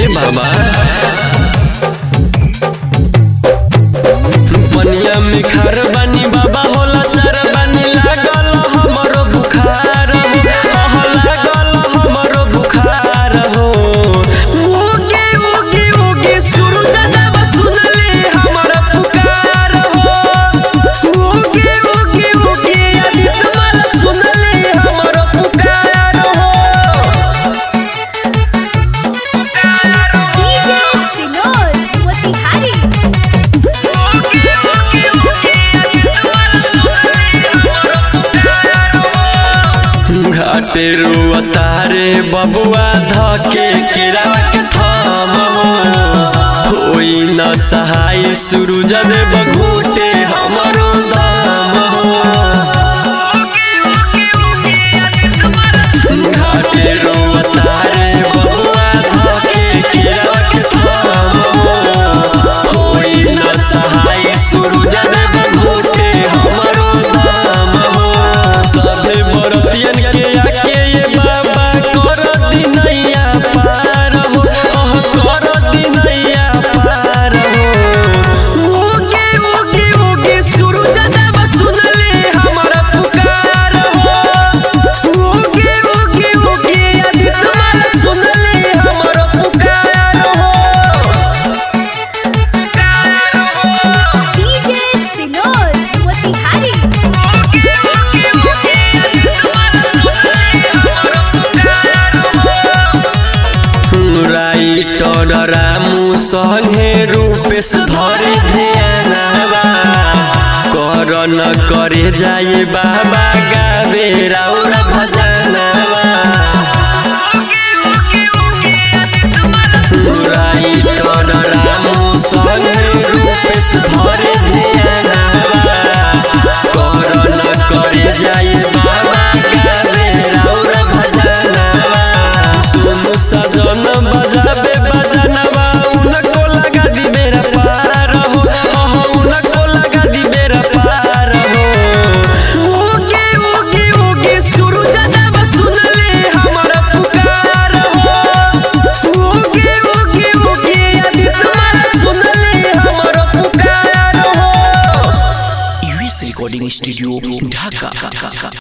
बाबा पनिया में खार बानी बाबा होला चार बानी लागल हमरो बुखार हो अह लागल हमरो बुखार हो उगे उगे उगे सूरज जब सुनले हमर पुकार हो उगे उगे उगे आदित्य माल सुनले हमर पुकार हो DJ Sinor Motihari घाटे रुअतारे बबुआ धके केरावा के थाम होई न सहाय सूरज देव घूटे हमरो दाम घाटे रुअतारे बबुआ धके केरावा के थाम होई न सहाय सूरज देव घूटे हमरो दाम सभे बरतियन के आके ये बाबा कर दिनैया पार हो अह कर दिनैया पार हो उगे उगे उगे सूरज देव सुनले हमर पुकार हो उगे उगे उगे आदित्य माल सुनले हमर पुकार हो DJ Sinor Motihari writer Ramu संगे रूपेश धरे ध्यानवा कर न करे जाए बाबा गावे राउर भजनवा राइटर रामू संगे रूपेश धरे ध्यानवा कर न करे जाए बाबा गावे राउर भजनवा सुनु सजन बजाबे बजनवा उनको लगा दी मेरा पार हो अह उनको लगा दी मेरा पार हो उगे उगे उगे सूरज जब सुनले हमर पुकार हो उगे उगे उगे आदित्य माल सुनले हमर पुकार हो यूएस रिकॉर्डिंग स्टूडियो ढाका